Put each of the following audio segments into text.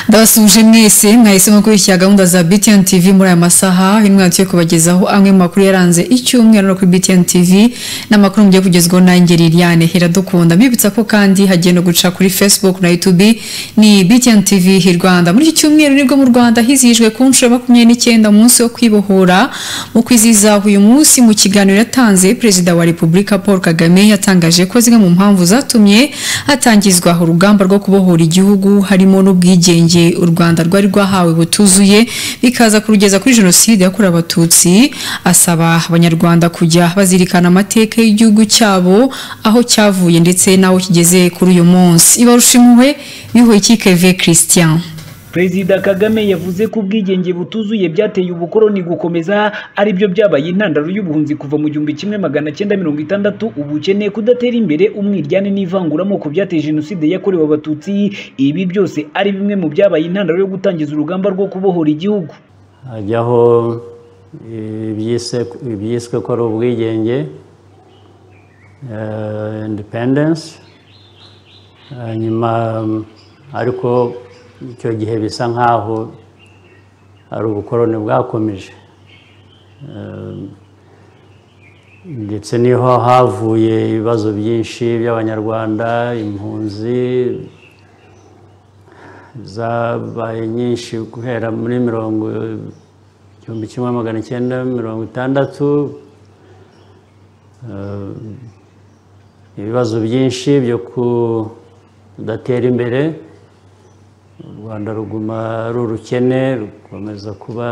ndabasuje mwese mwahisemo gukurikira gahunda za btn tv muri aya masaha bimwe mwatiye kubagezaho amwe mu makuru yaranze icyumweru no kuri btn tv n'amakuru mugiye kugezwaho nanjye liliane iradukunda mbibutsa ko kandi hagiye no guca kuri facebook na youtube ni btn tv hi rwanda muri iki cyumweru nibwo mu rwanda hizihijwe ku nshuro ya makumyabiri n'icyenda umunsi wo kwibohora mu kwizihiza uyu munsi mu kiganiro yatanze perezida wa repubulika paul kagame yatangaje ko zimwe mu mpamvu zatumye hatangizwa urugamba rwo kubohora igihugu harimo n'ubwigenge u rwanda rwari rwahawe butuzuye bikaza kurugeza kuri jenoside yakorewe abatutsi asaba abanyarwanda kujya bazirikana amateka y'igihugu cyabo aho cyavuye ndetse n'aho kigeze kuri uyu munsi ibarusha impuhwe bihuye ikikeve christian perezida kagame yavuze ko ubwigenge butuzuye byateye ubukoroni gukomeza ari byo byabaye intandaro y'ubuhunzi kuva mu gihumbi kimwe magana cyenda mirongo itandatu ubukene kudatera imbere umwiryane n'ivanguramoko byateye jenoside yakorewe abatutsi ibi byose ari bimwe mu byabaye intandaro yo gutangiza urugamba rwo kubohora igihugu hajyaho ibyiswe ko ari ubwigenge independense hanyuma ariko icyo gihe bisa nk'aho hari ubukoroni bwakomeje ndetse niho havuye ibibazo byinshi by'abanyarwanda impunzi zabaye nyinshi guhera muri mirongo igihumbi kimwe magana icyenda mirongo itandatu ibibazo byinshi byo kudatera imbere u rwanda ruguma ari urukene rukomeza kuba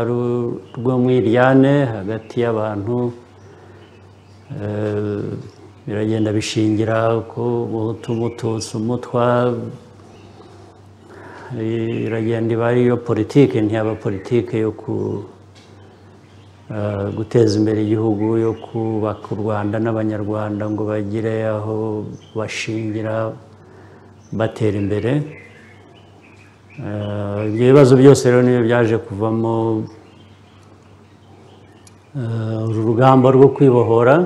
rwo mu iryane hagati y'abantu biragenda bishingira ku muhutu umututsi umutwa iragenda iba ariyo politiki ntiyaba politiki yo guteza imbere igihugu yo kubaka u rwanda n'abanyarwanda ngo bagire aho bashingira batera imbere ibyo bibazo byose rero niyo byaje kuvamo uru rugamba rwo kwibohora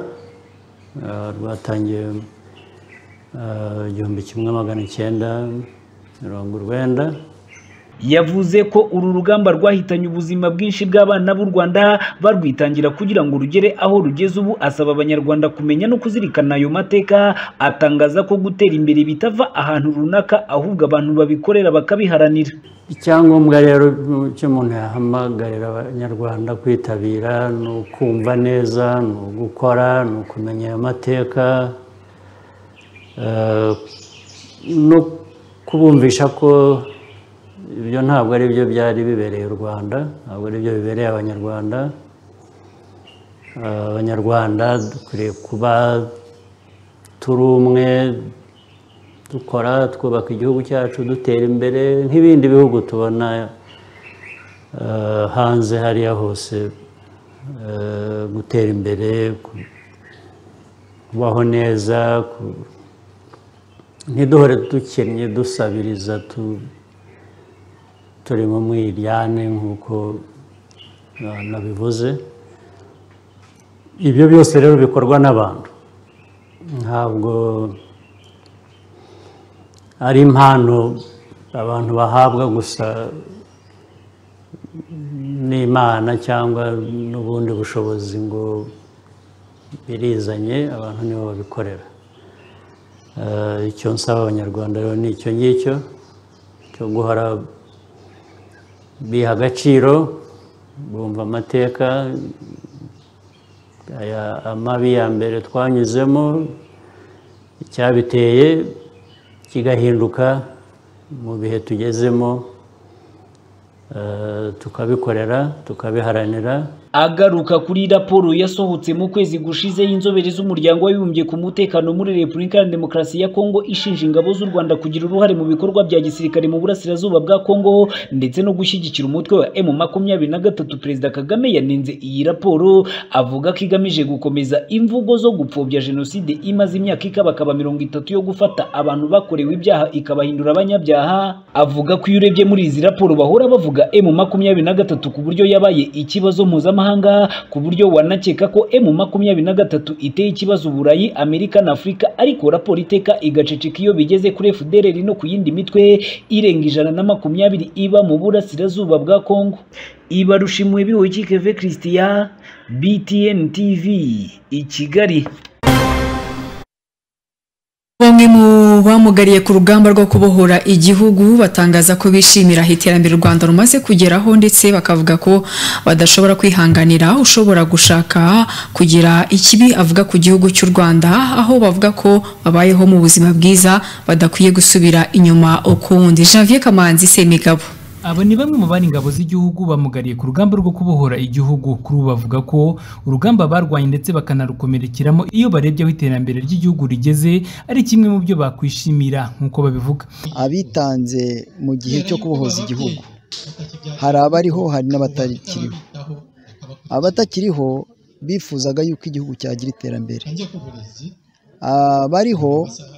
rwatangiye igihumbi kimwe magana icyenda mirongo urwenda yavuze ko uru rugamba rwahitanye ubuzima bwinshi bw'abana b'u rwanda barwitangira kugira ngo rugere aho rugeze ubu asaba abanyarwanda kumenya no kuzirikana ayo mateka atangaza ko gutera imbere bitava ahantu runaka ahubwo abantu babikorera bakabiharanira icyangombwa rero cyo umuntu yahamagarira abanyarwanda kwitabira ni ukumva neza ni ugukora ni ukumenya ayo mateka no kubumvisha ko ibyo ntabwo ari byo byari bibereye u rwanda ntabwo ari byo bibereye abanyarwanda abanyarwanda dukwiriye kuba turi umwe dukora twubaka igihugu cyacu dutera imbere nk'ibindi bihugu tubona hanze hariya hose gutera imbere kubaho neza ntiduhore dukennye dusabiriza tu- turi mu mwiryane nk'uko na- nabivuze ibyo byose rero bikorwa n'abantu ntabwo ari impano abantu bahabwa gusa n'imana cyangwa n'ubundi bushobozi ngo birizanye abantu nibo babikorera Eh, icyo nsaba abanyarwanda rero ni icyo ngicyo cyo guhora biha agaciro bumva amateka aya amabi ya mbere twanyuzemo icyabiteye kigahinduka mu bihe tugezemo eh, tukabikorera tukabiharanira agaruka kuri raporo yasohotse mu kwezi gushize y'inzobere z'umuryango w'abibumbye ku mutekano muri repubulika ya demokarasi ya kongo ishinja ingabo z'u rwanda kugira uruhare mu bikorwa bya gisirikare mu burasirazuba bwa kongo ndetse no gushyigikira umutwe wa m makumyabiri na gatatu perezida kagame yanenze iyi raporo avuga ko igamije gukomeza imvugo zo gupfobya jenoside imaze imyaka ikabakaba mirongo itatu yo gufata abantu bakorewe ibyaha ikabahindura abanyabyaha avuga ko iyo urebye muri izi raporo bahora bavuga m makumyabiri na gatatu ku buryo yabaye ikibazo mpuzamahanga ku buryo wanakeka ko m makumyabiri na gatatu iteye ikibazo uburayi amerika na afurika ariko raporo iteka igaceceka iyo bigeze kuri fdrr no ku yindi mitwe irenga ijana na makumyabiri iba mu burasirazuba bwa kongo ibarushimwe bihoye ikikeve christian btn tv i kigali Bamwe mu bamugariye ku rugamba rwo kubohora igihugu batangaza ko bishimira iterambere u Rwanda rumaze kugeraho ndetse bakavuga ko badashobora kwihanganira ushobora gushaka kugira ikibi avuga ku gihugu cy'u Rwanda aho bavuga ko babayeho mu buzima bwiza badakwiye gusubira inyuma ukundi Janvier Kamanzi Semigabo Aba ni bamwe mu bari ingabo z'igihugu bamugariye ku rugamba rwo kubohora igihugu kuri ubu bavuga ko urugamba barwanye ndetse bakanarukomerekeramo iyo barebye aho iterambere ry'igihugu rigeze ari kimwe mu byo bakwishimira nk'uko babivuga abitanze mu gihe cyo kubohoza igihugu hari abariho hari n'abatakiriho abatakiriho bifuzaga yuko igihugu cyagira iterambere abariho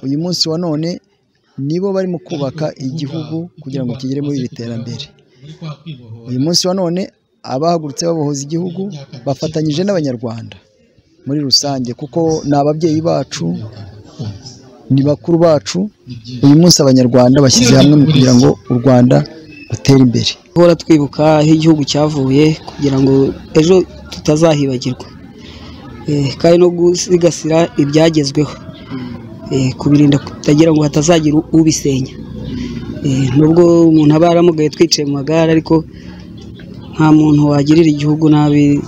uyu munsi wa none nibo barimo kubaka igihugu kugira ngo kigere muri iri terambere uyu munsi wa none abahagurutse babohoza igihugu bafatanyije n'abanyarwanda muri rusange kuko ni ababyeyi bacu ni bakuru bacu uyu munsi abanyarwanda bashyize hamwe mu kugira ngo u rwanda rutere imbere guhora twibuka aho igihugu cyavuye kugira ngo ejo tutazahibagirwa Eh, kandi no gusigasira ibyagezweho Eh, kubirinda kutagira ngo hatazagira ubisenya Eh, nubwo umuntu aba yaramugaye twicaye mu magare ariko nta muntu wagirira igihugu nabi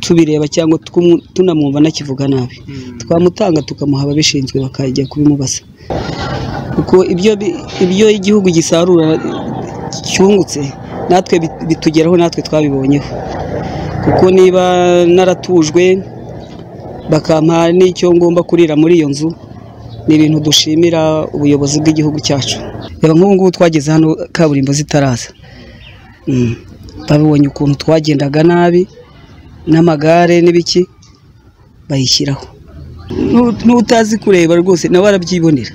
tubireba cyangwa tukumu- tunamwumva anakivuga nabi twamutanga tukamuha ababishinzwe bakajya kubimubasa kuko ibyo bi- ibyo igihugu gisarura cyungutse natwe bit- bitugeraho natwe twabibonyeho kuko niba naratujwe bakampa n'icyo ngomba kurira muri iyo nzu ni ibintu dushimira ubuyobozi bw'igihugu cyacu reba nk'ubu ngubu twageze hano kaburimbo zitaraza Mm. babibonye ukuntu twagendaga nabi n'amagare n'ibiki bayishyiraho Nu- n'utazi kureba rwose nawe arabyibonera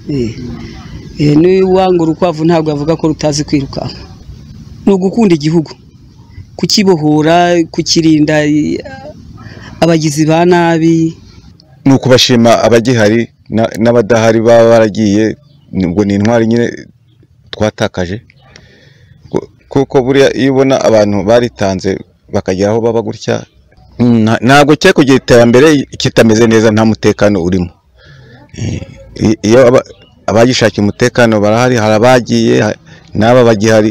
Eh. Eh, n'uwanga urukwavu ntabwo avuga ko rutazi kwirukanka ni ugukunda igihugu kukibohora kukirinda eh, abagizi ba nabi ni ukubashima abagihari na- n'abadahari baba baragiye ngo ni intwari nyine twatakaje Ku- kuko buriya iyo ubona abantu baritanze bakagera aho baba gutya nta- ntabwo cye kugira iterambere kitameze neza nta mutekano urimo Eh, i- iyo aba- abagishakiye umutekano barahari hari abagiye ha- n'aba bagihari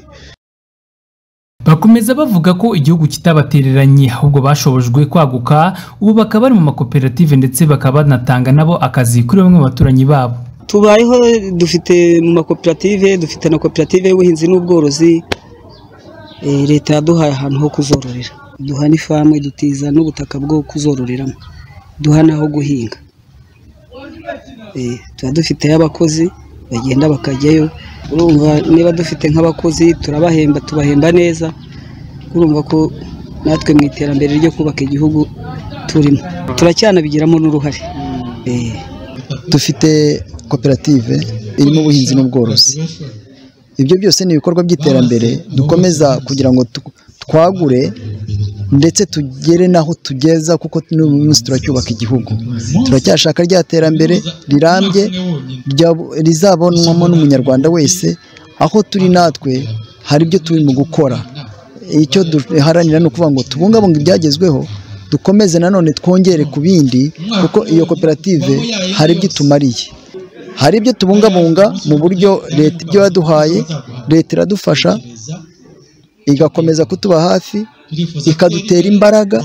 bakomeza bavuga ko igihugu kitabatereranye ahubwo bashobojwe kwaguka ubu bakaba bari mu makoperative ndetse bakaba banatanga nabo akazi kuri bamwe mu baturanyi babo tubayeho dufite mu makoperative dufite na koperative y'ubuhinzi n'ubworozi Eh, leta yaduhaye ahantu ho kuzororera duha n'ifamu idutiza n'ubutaka bwo kuzororeramo duha n'aho guhinga Eh, tuba dufiteyo abakozi bagenda bakajyayo urumva niba dufite nk'abakozi turabahemba tubahemba neza urumva ko natwe mu iterambere ryo kubaka igihugu turimo turacyanabigiramo n'uruhare Eh. dufite koperative irimo ubuhinzi n'ubworozi ibyo byose ni ibikorwa by'iterambere dukomeza kugira ngo tu- twagure ndetse tugere n'aho tugeza kuko n'uyu munsi turacyubaka igihugu turacyashaka rya terambere rirambye rya- rizabonwamo n'umunyarwanda wese aho turi natwe hari ibyo turi mu gukora icyo duharanira ni ukuvuga ngo tubungabunge ibyagezweho dukomeze nanone twongere ku bindi kuko iyo koperative hari ibyo itumariye hari ibyo tubungabunga mu buryo leta ibyo yaduhaye leta iradufasha igakomeza kutuba hafi ikadutera imbaraga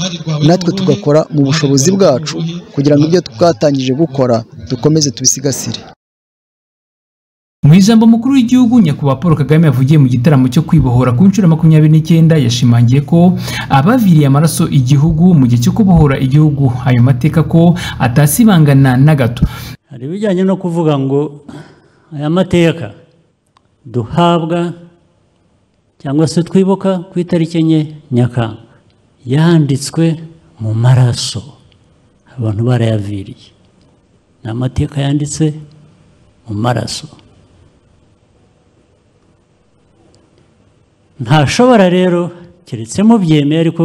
natwe tugakora mu bushobozi bwacu kugira ngo ibyo twatangije gukora dukomeze tubisigasire Mu ijambo mukuru w'igihugu nyakubahwa Paul Kagame yavugiye mu gitaramo cyo kwibohora ku nshuro ya makumyabiri n'icyenda yashimangiye ko abaviriye amaraso igihugu mu gihe cyo kubohora igihugu ayo mateka ko atasibangana na gato hari ibijyanye no kuvuga ngo aya mateka duhabwa cyangwa se twibuka ku itariki enye nyakanga yanditswe mu maraso abantu barayaviriye ni amateka yanditse mu maraso ntashobora rero keretse mubyemeye ariko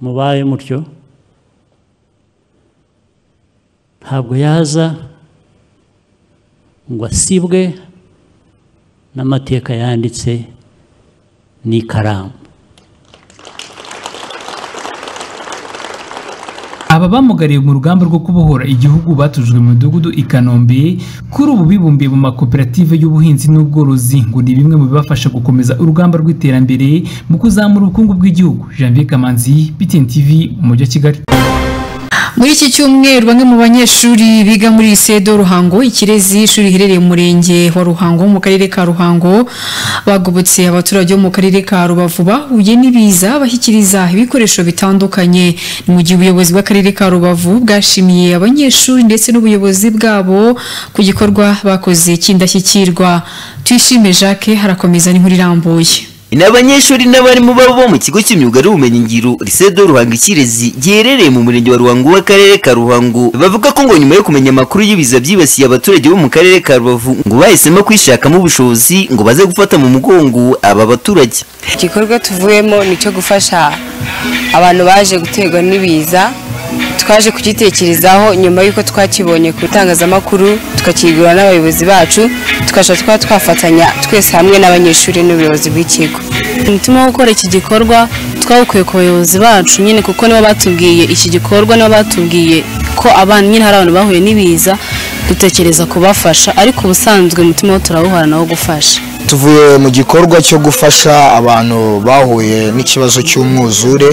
mubaye mutyo ntabwo yaza ngo asibwe n'amateka yanditse n'ikaramu aba bamugariye mu rugamba rwo kubohora igihugu batujwe mu midugudu i Kanombe kuri ubu bibumbiye mu makoperative y'ubuhinzi n'ubworozi ngo ni bimwe mu bibafasha gukomeza urugamba rw'iterambere mu kuzamura ubukungu bw'igihugu Janvier Kamanzi BTN TV mu mujyi wa Kigali muri iki cyumweru bamwe mu banyeshuri biga muri Lisedo Ruhango Ikirezi ishuri riherereye mu murenge wa Ruhango mu karere ka Ruhango bagobotse abaturage bo mu karere ka Rubavu bahuye n'ibiza bashyikiriza ibikoresho bitandukanye ni mu gihe ubuyobozi bw'akarere ka Rubavu bwashimiye abanyeshuri ndetse n'ubuyobozi bwabo ku gikorwa bakoze cy'indashyikirwa tuyishime Jacques harakomeza n'inkuru irambuye ni abanyeshuri n'abarimu babo bo mu kigo cy'imyuga n'ubumenyingiro risedo ruhango ikirezi giherereye mu murenge wa ruhango w'akarere ka ruhango bavuga ko ngo nyuma yo kumenya amakuru y'ibiza byibasiye abaturage bo mu karere ka rubavu ngo bahisemo kwishakamo ubushobozi ngo baze gufata mu mugongo aba baturage igikorwa tuvuyemo ni icyo gufasha abantu baje guterwa n'ibiza twaje kugitekerezaho nyuma y'uko twakibonye ku itangazamakuru tukakigura n'abayobozi bacu tukajya tuba twafatanya twese hamwe n'abanyeshuri n'ubuyobozi bw'ikigo umutima wo gukora iki gikorwa twawukuye ku bayobozi bacu nyine kuko nibo batubwiye iki gikorwa nibo batubwiye ko abana nyine hari abantu bahuye n'ibiza dutekereza kubafasha ariko ubusanzwe umutima wo turawuhorana wo gufasha tuvuye mu gikorwa cyo gufasha abantu bahuye n'ikibazo cy'umwuzure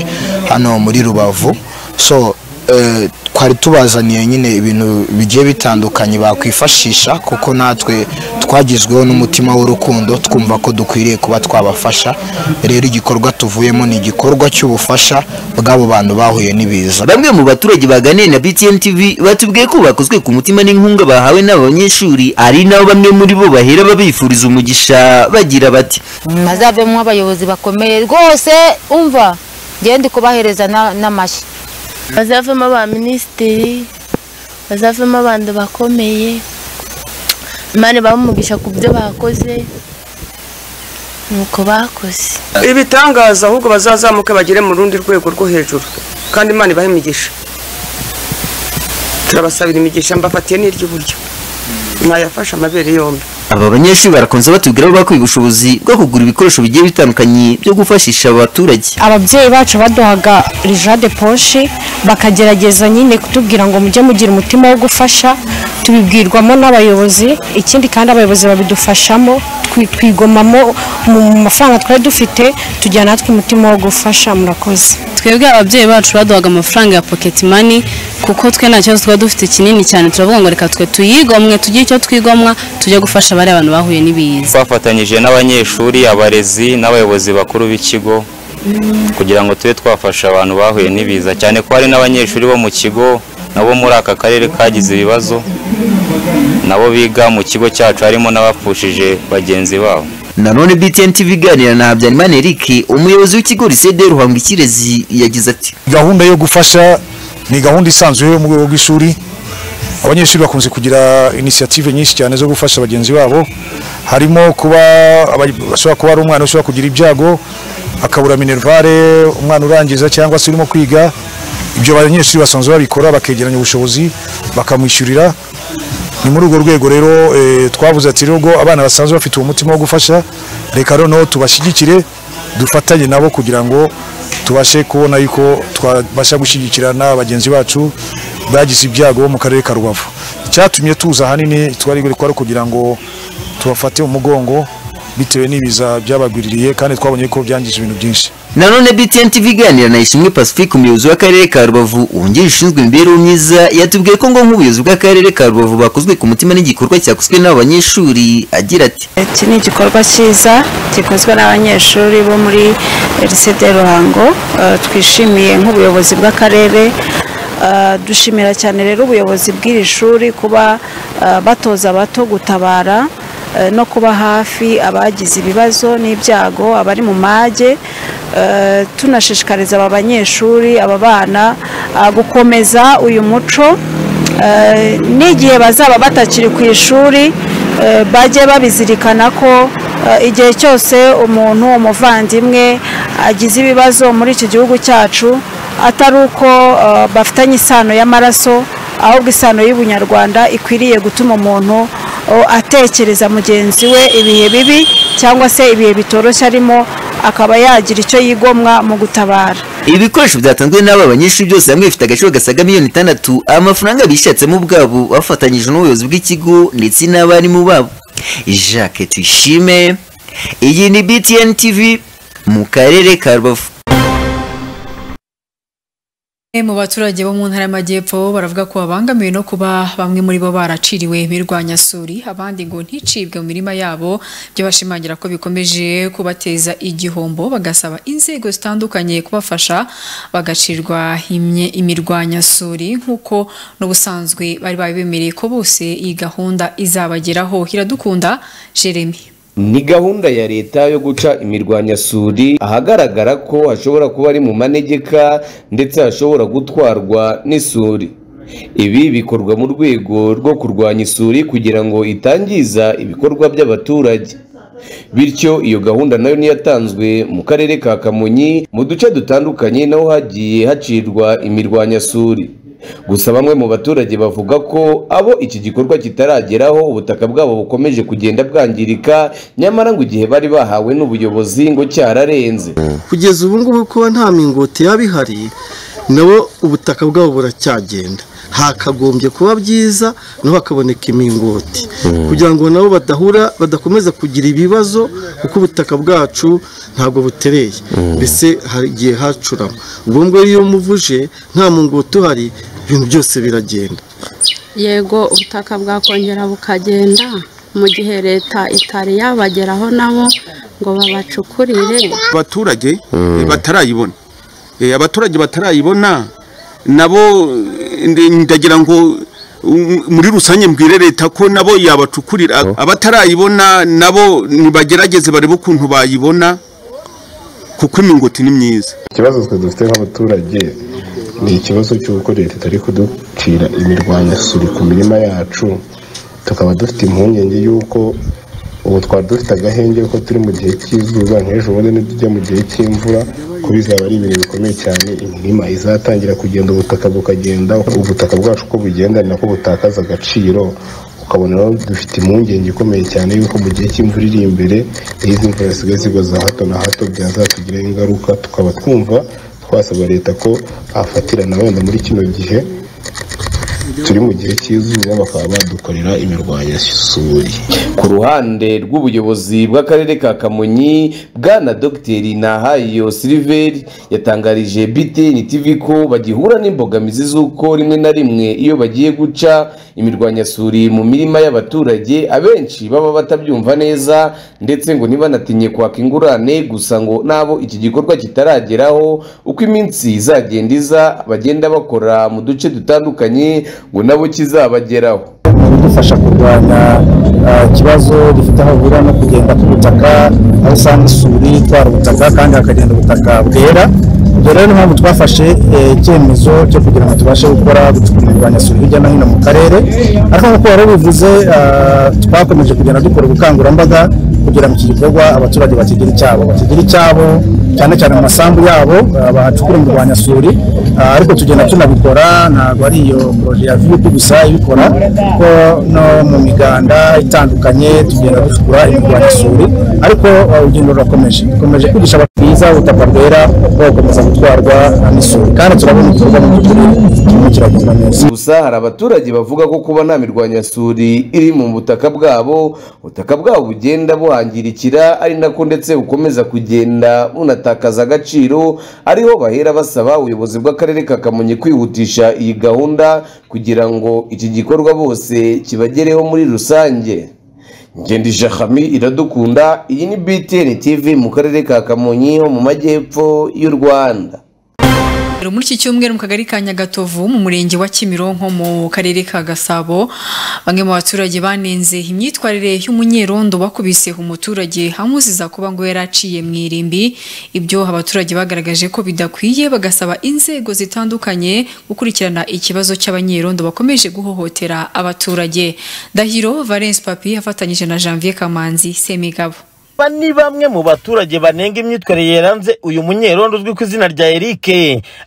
hano muri rubavu so eh, twari tubazaniye nyine ibintu bigiye bitandukanye bakwifashisha kuko natwe twagizweho n'umutima w'urukundo twumva ko dukwiriye kuba twabafasha rero igikorwa tuvuyemo ni igikorwa cy'ubufasha bw'abo bantu bahuye n'ibiza bamwe mu baturage baganiriye na btn tv batubwiye ko bakozwe ku mutima n'inkunga bahawe n'aba banyeshuri ari nabo bamwe muri bo bahera babifuriza umugisha bagira bati bazavemo abayobozi bakomeye rwose umva ngende ndi kubahereza na- n'amashyi bazavamo aba minisitiri bazavamo abantu bakomeye imana bamugisha ku byo bakoze nuko bakoze ibitangaza ahubwo bazazamuke bagere mu rundi rwego rwo hejuru kandi imana ibahe imigisha turabasabira imigisha mbafatiye n'iry'uburyo mwayafashe amabere yombi aba banyeshuri barakunze batubwira ko bakwiye ubushobozi bwo kugura ibikoresho bigiye bitandukanye byo gufashisha aba baturage ababyeyi bacu baduhaga rijade poshe bakagerageza nyine kutubwira ngo mujye mugira umutima wo gufasha tubibwirwamo n'abayobozi ikindi kandi abayobozi babidufashamo twi- twigomamo mu mafaranga twari dufite tugira natwe umutima wo gufasha murakoze twebwe ababyeyi bacu baduhaga amafaranga ya pocket money kuko twe nta kibazo tuba dufite kinini cyane turavuga ngo reka twe tuyigomwe tugire icyo twigomwa tujye gufasha abari abantu bahuye n'ibiza twafatanyije n'abanyeshuri abarezi n'abayobozi bakuru b'ikigo kugira ngo tube twafasha abantu bahuye n'ibiza cyane ko hari n'abanyeshuri bo mu kigo nabo muri aka karere kagize ibibazo nabo biga mu kigo cyacu harimo n'abapfushije bagenzi babo nanone btn tv iganira na habyarimana eric umuyobozi w'ikigo risede ruhango ikirezi yagize ati gahunda yo gufasha ni gahunda isanzwe yo mu rwego rw'ishuri abanyeshuri bakunze kugira inisiyative nyinshi cyane zo gufasha bagenzi babo harimo kuba aba- bashobora kuba ari umwana ushobora kugira ibyago akabura minervare umwana urangiza cyangwa se urimo kwiga ibyo abanyeshuri basanzwe babikora bakegeranya ubushobozi bakamwishyurira ni muri urwo rwego rero eh, twavuze ati nubwo abana basanzwe bafite uwo mutima wo gufasha reka noneho tubashyigikire dufatanye nabo kugira ngo tubashe kubona yuko twabasha gushyigikira na bagenzi bacu bagize ibyago bo mu karere ka rubavu icyatumye tuza ahanini twari buri kwari kugira ngo tubafate umugongo bitewe n'ibiza byabagwiririye kandi twabonye ko byangije ibintu byinshi nanone btn tv iganira na ishimwe pacifique umuyobozi w'akarere ka rubavu wungirije ushinzwe imibereho myiza yatubwiye ko ngo nk'ubuyobozi bw'akarere ka rubavu bakozwe ku mutima n'igikorwa cyakozwe n'aba banyeshuri agira ati iki ni igikorwa cyiza gikozwe n'abanyeshuri bo muri lycée de ruhango Eh, twishimiye nk'ubuyobozi bw'akarere Eh, dushimira cyane rero ubuyobozi bw'iri shuri kuba eh, batoza abato gutabara eh, no kuba hafi abagize ibibazo n'ibyago abari mu mage Eh, tunashishikariza aba banyeshuri aba bana ah, gukomeza uyu muco Eh, n'igihe bazaba batakiri ku ishuri eh, bajye babizirikana ko eh, igihe cyose umuntu umuvandimwe agize ibibazo muri iki gihugu cyacu atari uko eh, bafitanye isano y'amaraso ahubwo isano y'ubunyarwanda ikwiriye gutuma umuntu oh, atekereza mugenzi we ibihe bibi cyangwa se ibihe bitoroshye arimo akaba yagira icyo yigomwa mu gutabara ibi bikoresho byatanzwe n'aba banyeshuri byose hamwe bifite agaciro gasaga miliyoni itandatu amafaranga bishatsemo ubwabo bafatanyije n'ubuyobozi bw'ikigo ndetse n'abarimu babo jacques tuyishime iyi ni btn tv mu karere ka rubavu Bamwe mu baturage bo mu ntara y'amajyepfo baravuga ko babangamiwe no kuba bamwe muri bo baraciriwe imirwanyasuri abandi ngo nticibwe mu mirima yabo byo bashimangira ko bikomeje kubateza igihombo bagasaba inzego zitandukanye kubafasha bagacirwa imye- imirwanyasuri nk'uko n'ubusanzwe bari babemereye ko bose iyi gahunda izabageraho iradukunda Jeremy ni gahunda ya leta yo guca imirwanyasuri ahagaragara ko hashobora kuba ari mu manegeka ndetse hashobora gutwarwa n'isuri ibi bikorwa mu rwego rwo kurwanya isuri kugira ngo itangiza ibikorwa by'abaturage bityo iyo gahunda nayo niyo yatanzwe mu karere ka kamonyi mu duce dutandukanye naho hagiye hacirwa imirwanyasuri gusa bamwe mu baturage bavuga ko abo iki gikorwa kitarageraho ubutaka bwabo bukomeje kugenda bwangirika nyamara ngo igihe bari bahawe n'ubuyobozi ngo cyararenze kugeza ubu ngubu kuba nta mingoti yaba ihari nabo ubutaka bwabo buracyagenda hakagombye kuba byiza nabo hakaboneka imingoti kugira ngo nabo badahura badakomeza kugira ibibazo kuko ubutaka bwacu ntabwo butereye mbese hari igihe hacurama ubwo ngubwo iyo muvuje nta mungoti uhari ibintu byose biragenda yego ubutaka bwakongera bukagenda mu gihe leta itari yabageraho nabo ngo babacukurire abaturage eh, batarayibona Eh, abaturage batarayibona nabo eh, ndi- ndagira ngo um, muri rusange mbwire leta ko nabo yabacukurira abatarayibona nabo nibagerageze barebe ukuntu bayibona kuko imingoti ni myiza ikibazo twe dufite nk'abaturage ni ikibazo cy'uko leta itari kuducira imirwanyasuri ku mirima yacu tukaba dufite impungenge y'uko ubu twari dufite agahenge ko turi mu gihe cy'izuba nk'ejo bundi nitujya mu gihe cy'imvura kuko bizaba ari ibintu bikomeye cyane imirima izatangira kugenda ubutaka bukagenda ubutaka bwacu uko bugenda ni nako butakaza agaciro ukabona rero dufite impungenge ikomeye cyane yuko mu gihe cy'imvura iri imbere iyo izi mvura zisigaye zigwa za hato na hato byazatugiraho ingaruka tukaba twumva twasaba leta ko afatirana wenda muri kino gihe turi mu gihe cy'izuba bakaba badukorera imirwanyasuri ku ruhande rw'ubuyobozi bw'akarere ka kamonyi bwana dogiteri nahayo siliveri yatangarije btn tv ko bagihura n'imbogamizi z'uko rimwe na rimwe iyo bagiye guca imirwanyasuri mu mirima y'abaturage abenshi baba batabyumva neza ndetse ngo ntibanatinye kwaka ingurane gusa ngo n'abo iki gikorwa kitarageraho uko iminsi izagenda iza bagenda bakora mu duce dutandukanye ngo nabo kizabageraho kudufasha kurwanya ah, ikibazo gifite aho bihurira no kugenda k'ubutaka aho usanga isuri itwara ubutaka kandi hakagenda ubutaka bwera ibyo rero niyo mpamvu twafashe eh, icyemezo cyo kugira ngo tubashe gukora imirwanyasuri hirya no hino mu karere ariko nk'uko wari ubivuze ah, twakomeje kugenda dukora ubukangurambaga kugira ngo iki gikorwa abaturage bakigire icyabo bakigire icyabo cyane cyane mu masambu yabo ah, bahacukura imirwanyasuri ah, ariko tugenda tunabikora ntabwo ari iyo poroje ya vup gusa ibikora kuko no mu miganda itandukanye tugenda ducukura imirwanyasuri ariko ah, urugendo rurakomeje dukomeje kwigisha abantu bwiza ubutaka bwera bugakomeza gutwarwa n'isuri kandi turabona igikorwa mu by'ukuri kirimo kiragenda neza gusa hari abaturage bavuga ko kuba nta mirwanyasuri iri mu butaka bwabo ubutaka bwabo bugenda buhangirikira ari nako ndetse bukomeza kugenda bunatakaza agaciro ariho bahera basaba ubuyobozi bw'akarere ka kamonyi kwihutisha iyi gahunda kugira ngo iki gikorwa bose kibagereho muri rusange ngenda ijahami iradukunda iyi ni btn tv mu karere ka kamonyi ho mu majyepfo y'u rwanda Rero muri iki cyumweru mu kagari ka Nyagatovu mu murenge wa Kimironko mu karere ka Gasabo bamwe mu baturage banenze imyitwarire y'umunyerondo bakubise umuturage hamuziza kuba ngo yaraciye mu irimbi ibyo abaturage bagaragaje ko bidakwiye bagasaba inzego zitandukanye gukurikirana ikibazo cy'abanyerondo bakomeje guhohotera abaturage Dahiro Valence Papi afatanyije na Janvier Kamanzi Semigabo Aba ni bamwe mu baturage banenga imyitwarire yaranze uyu munyerondo uzwi ku izina rya Eric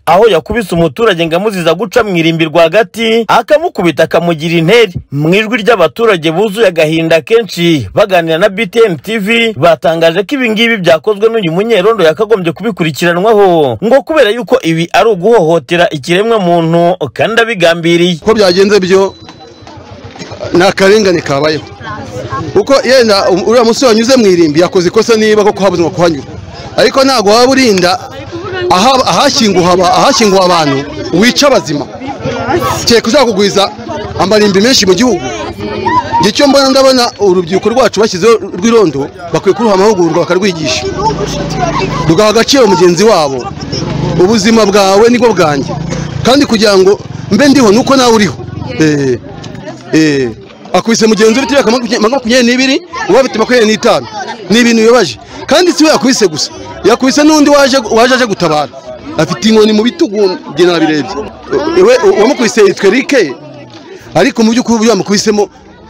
aho yakubise umuturage ngo amuziza guca mu irimbi rwagati akamukubita akamugira interi mu ijwi ry'abaturage buzuye agahinda kenshi baganira na BTN TV batangaje ko ibi ngibi byakozwe n'uyu munyerondo yakagombye kubikurikiranwaho ngo kubera yuko ibi ari uguhohotera ikiremwa muntu kandi abigambiriye uko byagenze byo ni akarengane kabayeho kuko yenda um- uriya musore wanyuze mu irimbi yakoze ikosa niba koko habuze ngo kuhanyura ariko ntabwo waba urinda aha- ahashyinguha aba- ahashyinguha abantu wica abazima kereka uzakugwiza amarimbi menshi mu gihugu njye icyo mbona ndabona urubyiruko rwacu bashyizeho rw'irondo bakwiye kuruha amahugurwa bakarwigisha rugaha agaciro mugenzi wabo ubuzima bwawe nibwo bwanjye kandi kugira ngo mbe ndiho nuko nawe uriho Eh, eh, akubise mugenzi uri turiya makumyabiri n'ibiri uba bite makumyabiri n'itanu ni ibintu bibabaje kandi si we yakubise gusa yakubise n'undi waje waje aje gutabara afite inkoni mu bitugu njye nabirebye we uwamukubise yitwa rike ariko mu by'ukuri uburyo yamukubisemo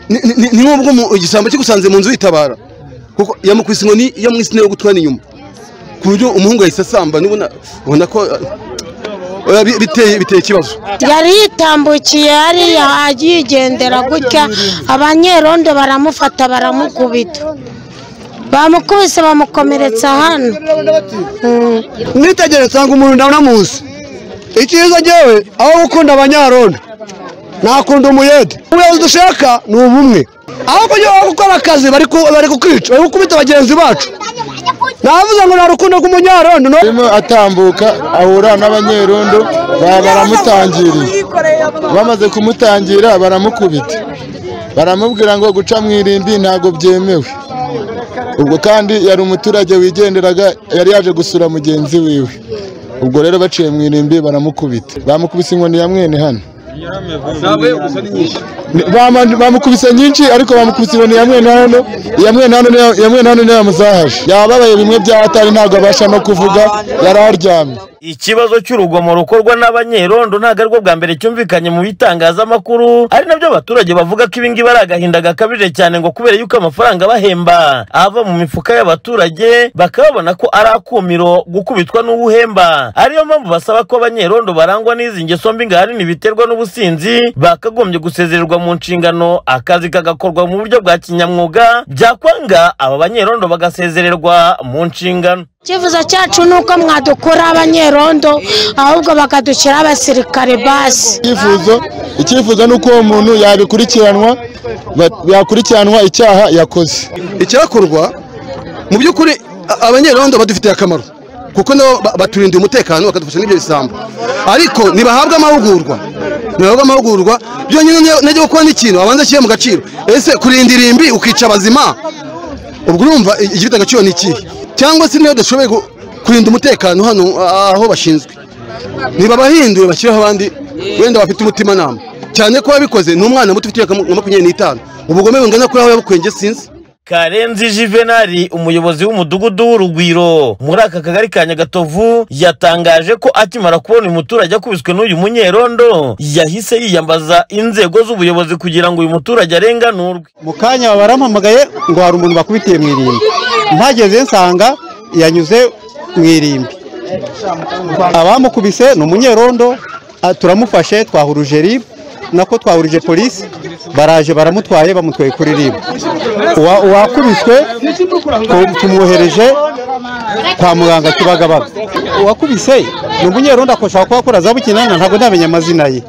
ni- ni- ni- ni nk'ubwo mu- igisambo kigusanze mu nzu witabara kuko yamukubise inkoni yamwisine yo gutwara inyuma ku buryo umuhungu yahise asamba nubona ubona ko eh, oya, bi- biteye biteye ikibazo yari yitambukiye hariya ayigendera gutya abanyerondo baramufata baramukubita bamukubise bamukomeretsa hano nitegere nsanga umuntu ndabona munsi icyiza ngewe aho gukunda abanyarondo nakunda umuyede ubuyobozi dushaka ni ubumwe aho kugira ngo gukora akazi bari ku- bari kukwica bari gukubita bagenzi bacu navuze ngo nta rukundo rw'umunyarondo arimo atambuka ahura n'abanyerondo ba- baramutangiriye bamaze kumutangira baramukubita baramubwira ngo guca mu irimbi ntabwo byemewe ubwo kandi yari umuturage wigenderaga yari yaje gusura mugenzi wiwe ubwo rero baciye mu irimbi baramukubita bamukubise inkoni ya mwene hano Ni- bama- bamukubise nyinshi ariko bamukubise inkoni ya mwene hano iya mwene hano niyo- iya mwene hano niyo yamuzahaje yababaye bimwe bya atari ntabwo abasha no kuvuga yari aryamye ikibazo cy'urugomo rukorwa n'abanyerondo ntabwo aribwo bwa mbere cyumvikanye mu bitangazamakuru ari nabyo abaturage bavuga ko ibingibi ari agahinda gakabije cyane ngo kubera yuko amafaranga bahemba ava mu mifuka y'abaturage bakaba babona ko ari akumiro gukubitwa n'uwuhemba ariyo mpamvu basaba ko abanyerondo barangwa n'izi ngeso mbi ngo ahanini biterwa n'ubusinzi bakagombye gusezererwa mu nshingano akazi kagakorwa mu buryo bwa kinyamwuga byakwanga aba banyerondo bagasezererwa mu nshingano icyifuzo cyacu ni uko mwadukura abanyerondo ahubwo bakadushyira abasirikare basi icyifuzo icyifuzo ni uko uwo muntu yabikurikiranwa ba- yakurikiranwa icyaha yakoze icyakorwa mu by'ukuri a- abanyerondo badufitiye akamaro kuko nabo ba- baturindiye umutekano bakadufasha n'ibyo bisambo ariko ntibahabwa amahugurwa ntibahabwa amahugurwa byonyine niyo- najya gukora n'ikintu abanza ashyire mu gaciro ese kurinda irimbi ukica abazima ubwo urumva i- igifite agaciro ni ikihe cyangwa se niyo dushoboye gu- kurinda umutekano hano a- aho bashinzwe ntibabahindure bashyiraho abandi wenda bafite umutimanama cyane ko wabikoze ni umwana muto ufite imyaka makumyabiri n'itanu ubugome bungana kuri aho yabukwenge sinzi karenzi juvenali umuyobozi w'umudugudu w'urugwiro muri aka kagari ka nyagatovu yatangaje ko akimara kubona uyu muturage akubiswe n'uyu munyerondo yahise yiyambaza inzego z'ubuyobozi kugira ngo uyu muturage arenganurwe mu kanya barampamagaye ngo hari umuntu bakubitiye mu irimbi mpageze nsanga yanyuze mu irimbi abamukubise ni umunyerondo ah, turamufashe twahuruje rib nako twahurije polisi baraje baramutwaye bamutwaye kuri rib Uwa- uwakubiswe tu- tumwohereje kwa muganga kibagabaga uwakubise ni umunyerondo akoshaka kuba akora za bukinana ntabwo ndamenya amazina ye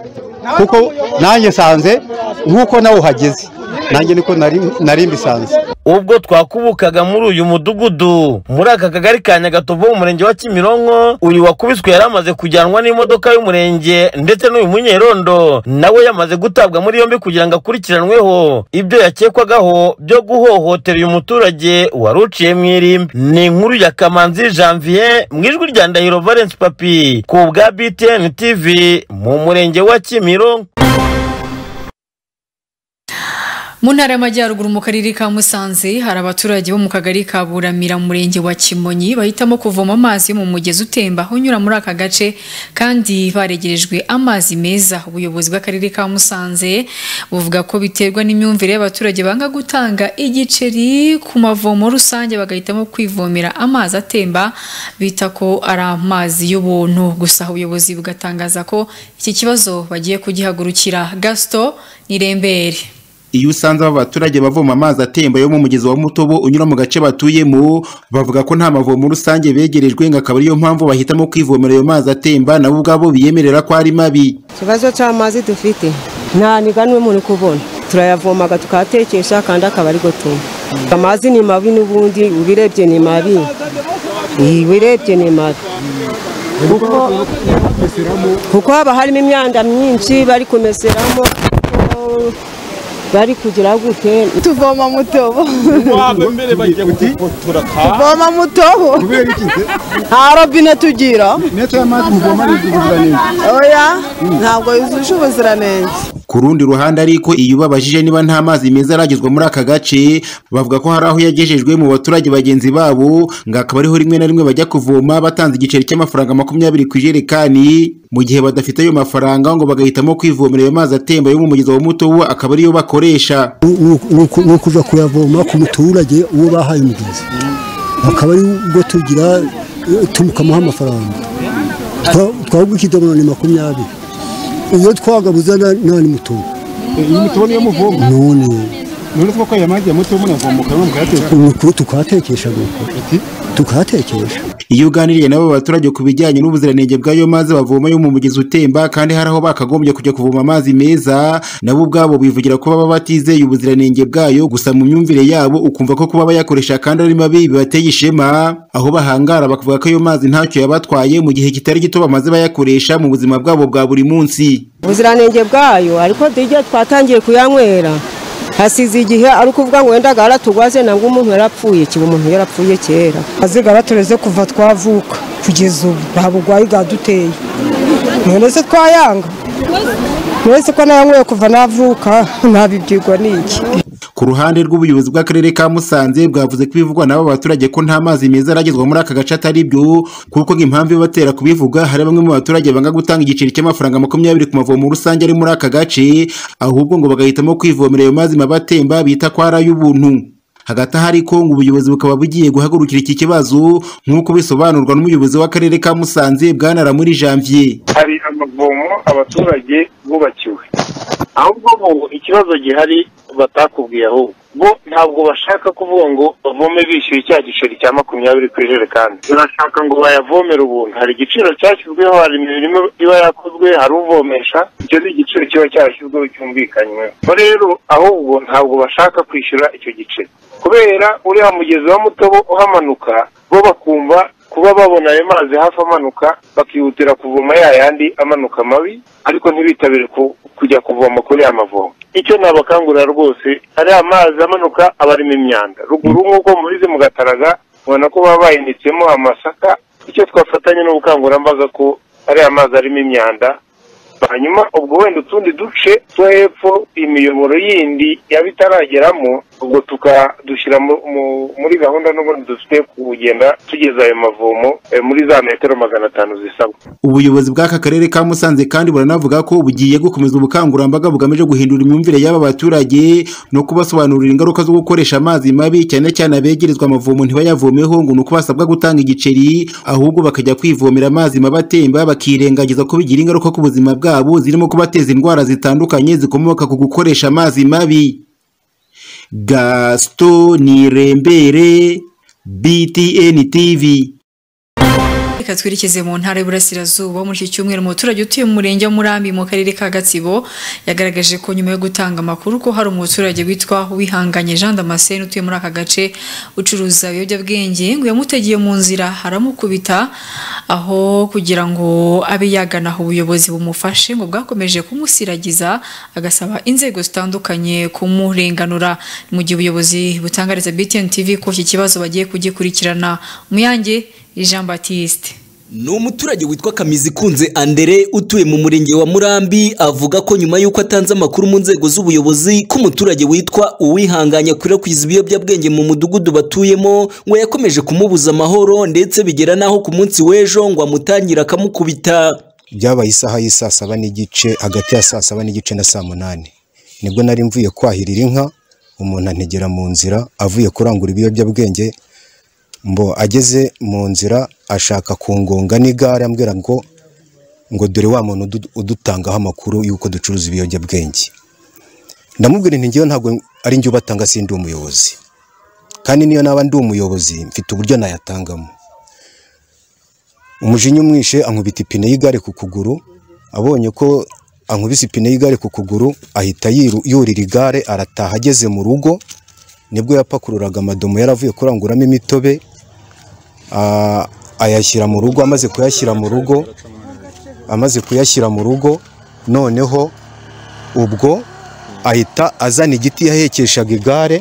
kuko nanjye nsanze nk'uko nawe uhageze nanjye niko nari- nari mbisanze ubwo twakubukaga muri uyu mudugudu muri aka kagari ka nyagatovu mu murenge wa kimironko uyu wakubiswe yari amaze kujyanwa n'imodoka y'umurenge ndetse n'uyu munyerondo nawe yamaze gutabwa muri yombi kugira ngo akurikiranweho ibyo yakekwagaho byo guhohotera uyu muturage wari uciye mu irimbi ni inkuru ya kamanzi janvier mu ijwi rya ndahiro valence papi ku bwa btn tv mu murenge wa kimironko mu ntara y'amajyaruguru mu karere ka musanze hari abaturage bo mu kagari ka buramira mu murenge wa kimonyi bahitamo kuvoma amazi yo mu mugezi utemba unyura muri aka gace kandi baregerejwe amazi meza ubuyobozi bw'akarere ka musanze buvuga ko biterwa n'imyumvire y'abaturage banga gutanga igiceri ku mavomo rusange bagahitamo kwivomera amazi atemba bita ko ari amazi y'ubuntu gusa ubuyobozi bugatangaza ko iki kibazo bagiye kugihagurukira gasito nirembere iyo usanze aba baturage bavoma amazi atemba yo mu mugezi wa mutobo unyura mu gace batuyemo bavuga ko nta mavomo rusange begerejwe ngo akaba ariyo mpamvu bahitamo kwivomera ayo mazi atemba nabo ubwabo biyemerera ko ari mabi ikibazo cy'amazi dufite nta niganwe muri kubona turayavomaga tukayatekesha kandi akaba ari go tunywa amazi ni mabi n'ubundi ubirebye ni mabi Iyi, ubirebye ni mabi kuko- kuko haba harimo imyanda myinshi bari kumeseramo bari kugira gute tuvoma mutobo tuvoma mutobo nta robine tugira oya ntabwo yujuje ubuziranenge ku rundi ruhande ariko iyo ubabajije niba nta mazi meza aragezwa muri aka gace bavuga ko hari aho yagejejwe mu baturage bagenzi babo ngo akaba ariho rimwe na rimwe bajya kuvoma batanze igiceri cy'amafaranga makumyabiri ku ijerekani mu gihe badafite ayo mafaranga ngo bagahitamo kwivomera ayo mazi atemba yo mu mugezi wa mutobo akaba ariyo bakoresha ni ukuza kuyavoma ku muturage uwo bahaye umugezi akaba ari bwo tugira eh, tumukamuha amafaranga twagwa ikidomoro ni makumyabiri iyo twagabuza na- nta n'umutungo iyi mutubo niyo muvoma none none kuko aya mazi ya mutubo munavoma ukaba mukayateka ni ukuri tukahatekesha nuko tukahatekesha iyo uganiriye n'abo baturage ku bijyanye n'ubuziranenge bw'ayo mazi bavoma yo mu mugezi utemba kandi hari aho bakagombye kujya kuvoma amazi meza nabo ubwabo bivugira ko baba batizeye ubuziranenge bwayo gusa mu myumvire yabo ukumva ko kuba bayakoresha kandi ari mabi bibateye ishema aho bahangara bakavuga ko ayo mazi ntacyo yabatwaye mu gihe kitari gito bamaze bayakoresha mu buzima bwabo bwa buri munsi ubuziranenge bwayo ariko dijya twatangiye kuyanywera hasize igihe ari ukuvuga ngo wenda garatugwaze nangwa umuntu yarapfuye kiba umuntu yarapfuye kera azigara tureze kuva twavuka kugeza ubu nta burwayi bwaduteye none se twayanga none se ko nayanyweye kuva navuka ntabibyigwa n'iki Ku ruhande rw'ubuyobozi bw'akarere ka Musanze bwavuze ko ibivugwa n'aba baturage ko nta mazi meza aragezwa muri aka gace atari byo kuko nk'impamvu ibatera kubivuga hari bamwe mu baturage banga gutanga igiceri cy'amafaranga makumyabiri ku mavomo rusange ari muri aka gace ahubwo ngo bagahitamo kwivomera ayo mazi mabi atemba bita ko ari ay'ubuntu hagati aho ariko ngo ubuyobozi bukaba bugiye guhagurukira iki kibazo nk'uko bisobanurwa n'umuyobozi w'akarere ka Musanze bwana muri Janvier hari amavomo abaturage bubakiwe ahubwo bo ikibazo gihari batakubwiye ahubwo bo ntabwo bashaka kuvuga ngo bavome bishyuye cya giceri cya makumyabiri ku ijerekani barashaka ngo bayavomere ubuntu hari igiciro cyashyizweho hari imirimo iba yakozwe hari uvomesha icyo ni igiciro kiba cyarashyizweho cyumvikanyweho bo rero ahubwo ntabwo bashaka kwishyura icyo giceri kubera uriya mugezi wa mutobo uhamanuka bo bakumva kuba babona ayo mazi hafi amanuka bakihutira kuvoma ya yandi amanuka mabi ariko ntibitabire ku- kujya kuvoma kuri ya mavomo icyo nabakangurira rwose ariya mazi amanuka aba arimo imyanda ruguru nk'uko mubizi mu gataraga ubona ko baba bahinitsemo amasaka icyo twafatanya n'ubukangurambaga ko ariya mazi arimo imyanda hanyuma ubwo wenda utundi duce two hepfo imiyoboro yindi yaba itarageramo ubwo tukadushyira mu- mu- muri gahunda n'ubundi dufite kugenda tugeza ayo mavomo eh, muri za metero magana atanu zisabwa ubuyobozi bw'aka karere ka musanze kandi buranavuga ko bugiye gukomeza ubukangurambaga bugamije guhindura imyumvire y'aba baturage no kubasobanurira ingaruka zo gukoresha amazi mabi cyane cyane abegerezwa amavomo ntibayavomeho ngo ni uko basabwa gutanga igiceri ahubwo bakajya kwivomera amazi mabi atemba bakirengagiza ko bigira ingaruka ku buzima bwabo zirimo kubateza indwara zitandukanye zikomoka ku gukoresha amazi mabi gasito nirembere btn tv Reka twerekeze mu ntara y'Iburasirazuba muri iki cyumweru umuturage utuye mu murenge wa Murambi mu karere ka Gatsibo yagaragaje ko nyuma yo gutanga amakuru ko hari umuturage witwa Wihanganye Jean Damascene utuye muri aka gace ucuruza ibiyobyabwenge ngo yamutegeye mu nzira haramukubita aho kugira ngo abe yagana aho ubuyobozi bumufashe ngo bwakomeje kumusiragiza agasaba inzego zitandukanye kumurenganura Ni mu gihe ubuyobozi butangariza BTN TV ko iki kibazo bagiye kugikurikirana Muyange Jean Baptiste ni umuturage witwa kamizikunze andere utuye mu murenge wa murambi avuga ko nyuma y'uko atanze amakuru mu nzego z'ubuyobozi ko umuturage witwa uwihanganye akwirakwiza ibiyobyabwenge mu mudugudu batuyemo ngo yakomeje kumubuza amahoro ndetse bigera n'aho ku munsi w'ejo ngo amutangira akamukubita byabaye isaha y'i saa saba n'igice hagati ya saa saba n'igice na saa munani nibwo nari mvuye kwahirira inka umuntu antegera mu nzira avuye kurangura ibiyobyabwenge mbo ageze mu nzira ashaka kungonga n'igare ambwira ngo ngo dore wa muntu udu- udutangaho amakuru y'uko ducuruza ibiyobyabwenge ndamubwira nti ngewe ntabwo ari njye ubatanga sindi umuyobozi kandi niyo naba ndi umuyobozi mfite uburyo nayatangamo umujinya umwishe ankubita ipine y'igare ku kuguru abonye ko ankubise ipine y'igare ku kuguru ahita yiru- yurira igare arataha ageze mu rugo nibwo yapakururaga amadomo yaravuye kuranguramo imitobe a- ayashyira mu rugo amaze kuyashyira mu rugo amaze kuyashyira mu rugo noneho ubwo ahita azana igiti yahekeshaga igare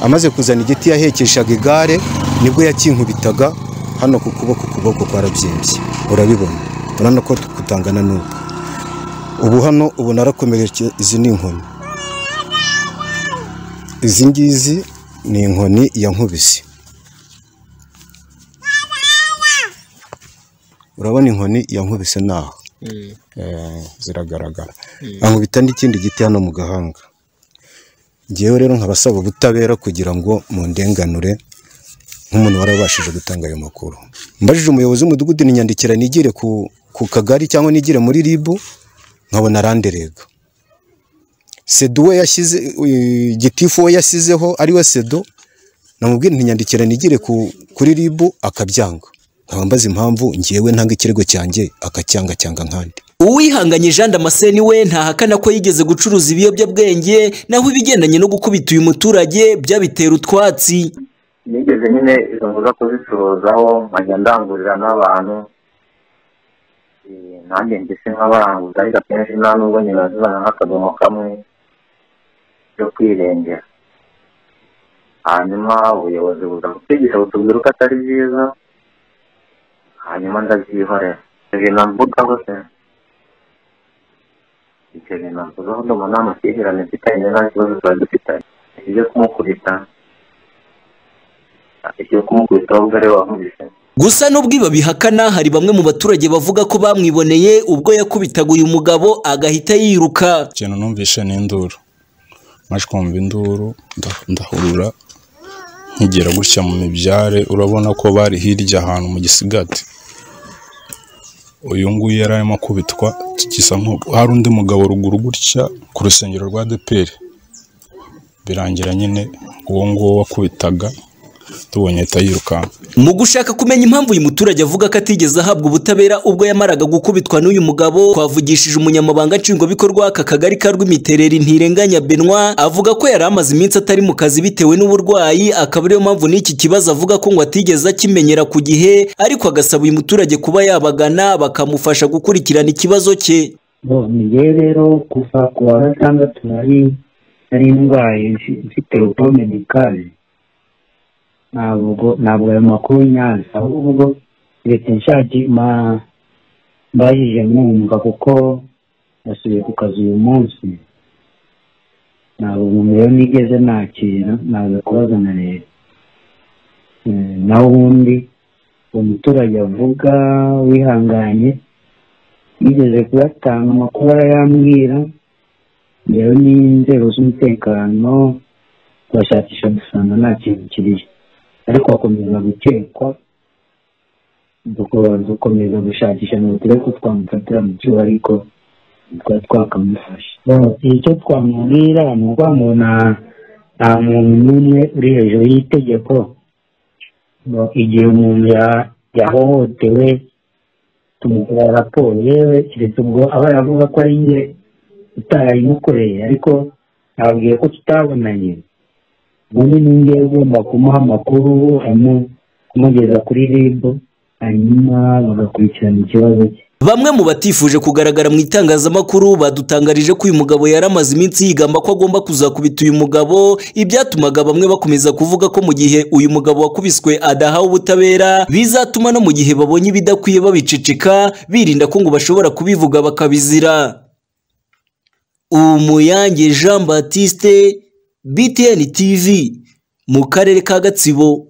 amaze kuzana igiti yahekeshaga igare nibwo yakinkubitaga hano ku kuboko kuboko kwarabyimbye urabibona urabona ko kutangana n'ubu ubu hano ubu narakomeretse izi ni inkoni izi ngizi ni inkoni yankubise urabona inkoni yankubise naho Eh, ziragaragara ankubita n'ikindi giti hano mu gahanga ngewe rero nkabasaba ubutabera kugira ngo mundenganure nk'umuntu warabashije gutanga ayo makuru mbajije umuyobozi w'umudugudu ninyandikira nigire ku, ku kagari cyangwa nigire muri rib nkabona aranderega sedo we yashyize eh, gitifu we yashyizeho ari we sedo namubwira ntinyandikira nigire ku, kuri rib akabyanga nkaba mbaza impamvu ngewe ntanga ikirego cyanjye akacyanga cyanga nkandi uwihanganye jean damascene we ntahakana ko yigeze gucuruza ibiyobyabwenge naho ibigendanye no gukubita uyu muturage byabitera utwatsi nigeze nyine izo nzu zo kuzicuruzaho nkajya ndangurira n'abantu Eh, nanjye ngese nk'abaranguza ariko akenshi nta nubwo nyina zibana nk'akadomo kamwe yo kwirengera hanyuma ubuyobozi buza gutegeka butubwira ko atari byiza hanyuma ndabyihorera icyo bintu mvugaho se icyo bintu mvugaho ndumva nta makimbirane mfitanye nta kibazo tuba dufitanye ibyo kumukubita ibyo kumukubita wowe ubwo ari we wankubise gusa n'ubwo iba bihakana hari bamwe mu baturage bavuga ko bamwiboneye ubwo yakubitaga uyu mugabo agahita yiruka ikintu numvishe ni induru maze kumva induru nda- ndahurura nkigera gutya mu mibyare urabona ko bari hirya ahantu mu gisigati uyu nguyu yari arimo akubitwa gisa nk'uko hari undi mugabo ruguru gutya ku rusengero rwa deperi birangira nyine uwo nguwo wakubitaga tubonye ahita yirukanka mu gushaka kumenya impamvu uyu muturage avuga ko atigeze ahabwa ubutabera ubwo yamaraga gukubitwa n'uyu mugabo twavugishije umunyamabanga nshingwabikorwa w'aka kagari ka rw'imitereri ntirenganya benwa avuga ko yari amaze iminsi atari mu kazi bitewe n'uburwayi akaba ariyo mpamvu n'iki kibazo avuga ko ngo atigeze akimenyera ku gihe ariko agasaba uyu muturage kuba yabagana bakamufasha gukurikirana ikibazo cye Bo, ni jyewe rero kuva ku wa gatandatu nari nari ndwaye mfi- mfite ubwome bikaze ntabwo ntabwo ayo makuru nyazi ahubwo leta nshaki ma mbajije mwumva kuko nasubiye ku kazi uyu munsi ntabwo umuntu rero nigeze nakira naza kubaza na leta Eh, naho ubundi umuturage avuga wihanganye yigeze kuyatanga amakuru arayambwira rero n'inzego z'umutekano bashakisha dusanga nta kintu kiriyo ariko akomeza gukekwa duko- dukomeza gushakisha ngo turebe ko twamufatira mu cyuho ariko twari twakamufashe icyo twamubwira ni uko umuntu nta muntu n'umwe uri hejuru y'itegeko ngo igihe umuntu ya- yahohotewe tumukorera raporo yewe keretse ubwo aba yavuga ko ari njye utarayimukoreye ariko nababwiye ko tutabonanye ubundi ni njye ugomba kumuha amakuru amu- kumugeza kuri ribu hanyuma bagakurikirana ikibazo cye Bamwe mu batifuje kugaragara mu itangazamakuru badutangarije ko uyu mugabo yari amaze iminsi yigamba ko agomba kuzakubita uyu mugabo ibyatumaga bamwe bakomeza kuvuga ko mu gihe uyu mugabo wakubiswe adahawe ubutabera bizatuma no mu gihe babonye ibidakwiye babiceceka birinda ko ngo bashobora kubivuga bakabizira Umuyange Jean Baptiste BTN TV mu karere ka Gatsibo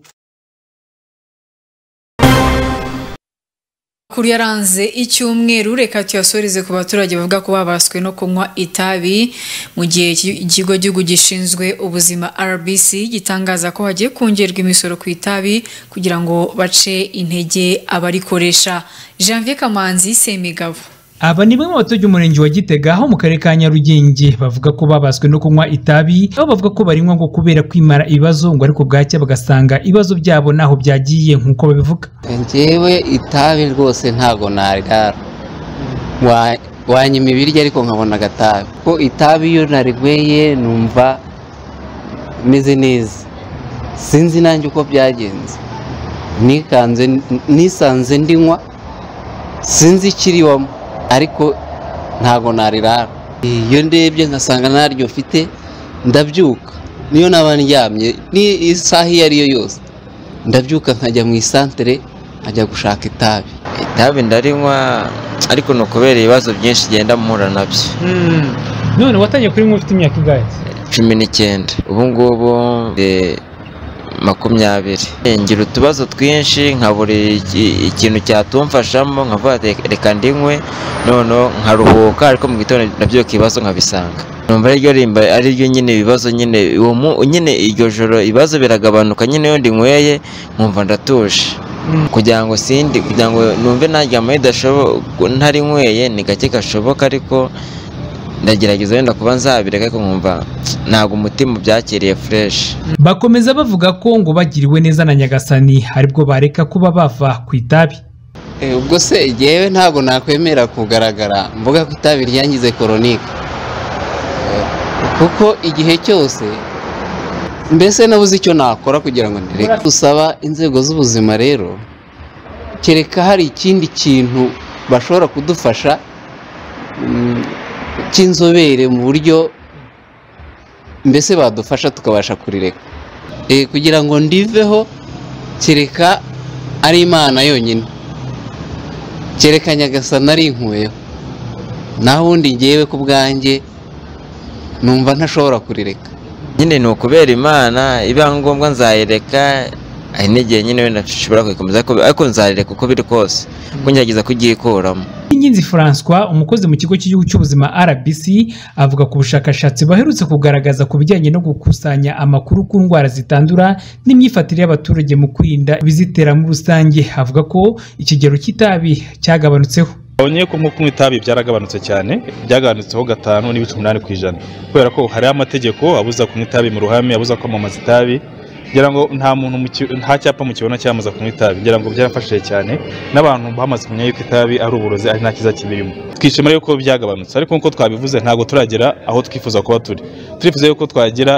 Makuru yaranze icyumweru reka tuyasoreze ku baturage bavuga ko babaswe no kunywa itabi mu gihe iki- ikigo gihugu gishinzwe ubuzima RBC gitangaza ko hagiye kongerwa imisoro ku itabi kugira ngo bace intege abarikoresha Janvier Kamanzi Semigabo Aba ni bamwe mu baturage umurenge wa Gitega aho mu karere ka Nyarugenge bavuga ko babaswe no kunywa itabi aho bavuga ko barinywa ngo kubera kwimara ibibazo ngo ariko bwacya bagasanga ibibazo byabo naho byagiye nk'uko babivuga njyewe itabi rwose ntago narigara Wa- wanyima ibiryo ariko nkabona agatabi ko itabi iyo narigweye numva meze neza sinzi nanjye uko byagenze nikanze nisanze ndinywa sinzi ikiriwamo ariko ntago narirara iyo ndebye nkasanga naryo mfite ndabyuka niyo naba ndyamye ni isaha iyo ari yo yose ndabyuka nkajya mu isantere nkajya gushaka itabi itabi ndarinywa ariko ni ukubera ibibazo byinshi genda mpura nabyo none watangiye kurinywa ufite imyaka ingahe cumi n'icyenda ubu ngubu eh, makumyabiri Eh, ngira utubazo twinshi nkabura iki- ikintu cyatumfashamo nkavuga ati, reka ndinywe noneho nkaruhuka ariko mu gitondo nabyuka ibibazo nkabisanga numva ariryo rimba ariryo nyine ibibazo nyine uwo mu- nyine iryo joro ibibazo biragabanuka nyine iyo ndinyweye nkumva ndatuje kugira ngo sindi kugira ngo numve naryama bidashoboka ntarinyweye ni gake gashoboka ariko ndagerageza wenda kuba nzabireka ariko nkumva ntabwo umutima ubyakiriye fureshi bakomeza bavuga ko ngo bagiriwe neza na Nyagasani aribwo bareka kuba bava ku itabi Eh, ubwo se jyewe ntabwo nakwemera kugaragara mvuga ko itabi ryangize koronike Eh, kuko igihe cyose mbese nabuze icyo nakora kugira ngo ndireke gusaba inzego z'ubuzima rero kereka hari ikindi kintu bashobora kudufasha mm, cy'inzobere mu buryo mbese badufasha tukabasha kurireka Eh, kugira ngo ndiveho kereka ari imana yonyine kereka nyagasani ari inkuyeho naho ubundi ngewe ku bwanjye numva ntashobora kurireka nyine ni ukubera imana ibyangombwa nzayireka hari n'igihe nyine wenda nshobora kuyikomeza ariko- ariko nzayireka uko biri kose kuko ngerageza kuyikuramo Inkinzi François umukozi mu kigo cy'igihugu cy'ubuzima RBC avuga ku bushakashatsi baherutse kugaragaza ku bijyanye no gukusanya amakuru ku ndwara zitandura n'imyifatire y'abaturage mu kwirinda ibizitera muri rusange avuga ko ikigero cy'itabi cyagabanutseho Onye ko nko kunywa itabi byaragabanutse cyane byagabanutseho gatanu n'ibice umunani ku ijana kubera ko hariho amategeko abuza kunywa itabi mu ruhame abuza kwamamaza itabi ngira ngo nta muntu mu ki- nta cyapa mu kibona cyamaza kunywa itabi ngira ngo byarafashije cyane n'abantu bamaze kumenya yuko itabi ari uburozi ari nta kiza kibirimo twishimira yuko byagabanutse ariko nk'uko twabivuze ntabwo turagera aho twifuza kuba turi turifuza yuko twagera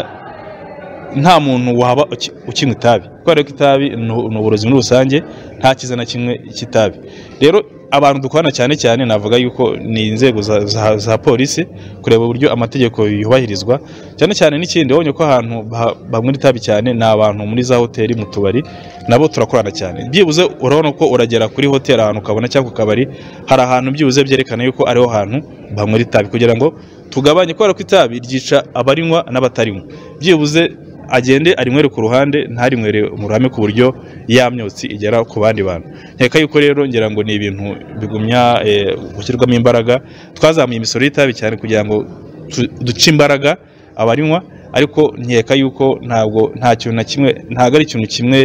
nta muntu waba uki- ukinywa itabi kubera ko itabi ni- ni uburozi muri rusange nta kiza na kimwe cy'itabi rero abantu dukorana cyane cyane navuga yuko ni inzego za, za, za polisi kureba uburyo amategeko yubahirizwa cyane cyane n'ikindi wabonye ko ahantu ba- banywera itabi cyane ni abantu muri za hoteli mu tubari nabo turakorana cyane byibuze urabona ko uragera kuri hoteli ahantu ukabona cyangwa ku kabari hari ahantu byibuze byerekana yuko ariho hantu banywera itabi kugira ngo tugabanye kubera ko itabi ryica abarinywa n'abatarinywa byibuze agende arinywere ku ruhande ntarinywere mu ruhame ku buryo ya myotsi igera ku bandi bantu nkeka yuko rero ngira ngo ni ibintu bigumya eh, gushyirwamo imbaraga twazamuye imisoro y'itabi cyane kugira ngo tu- duce imbaraga abarinywa ariko nkeka yuko ntabwo nta kintu na kimwe ntabwo ari ikintu kimwe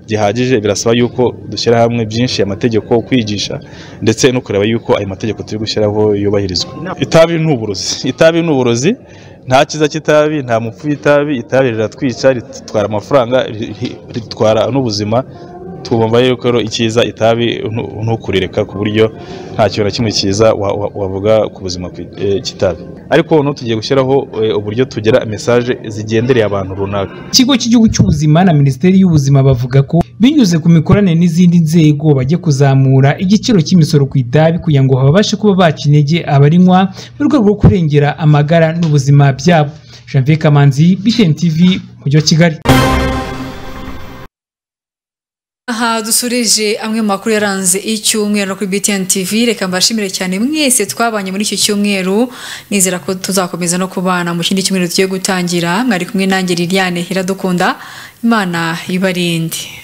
gihagije birasaba yuko dushyira hamwe byinshi amategeko kwigisha ndetse no kureba yuko ayo mategeko turi gushyiraho yubahirizwa itabi ni uburozi itabi ni uburozi nta cyiza cy'itabi nta mupfu w'itabi itabi riratwica ritwara amafaranga ri- ri- ritwara n'ubuzima tugomba yuko rero icyiza itabi ntu- ntukurireka ku buryo nta kintu na kimwe cyiza wa- wa- wavuga ku buzima ku- eh, cy'itabi ariko noneho tugiye gushyiraho eh, uburyo tugira mesaje zigendereye abantu runaka ikigo cy'igihugu cy'ubuzima na minisiteri y'ubuzima bavuga ko binyuze ku mikoranire n'izindi nzego bajye kuzamura igiciro cy'imisoro ku itabi kugira ngo babashe kuba baca intege abarinywa mu rwego rwo kurengera amagara n'ubuzima byabo janvier kamanzi btn tv mujyi wa kigali aha dusurije amwe mu makuru yaranze icyumweru no kuri BTN TV reka mbashimire cyane mwese twabanye muri icyo cyumweru nizera ko tuzakomeza no kubana mu kindi cyumweru tugiye gutangira mwari kumwe nanjye Liliane Iradukunda imana ibarinde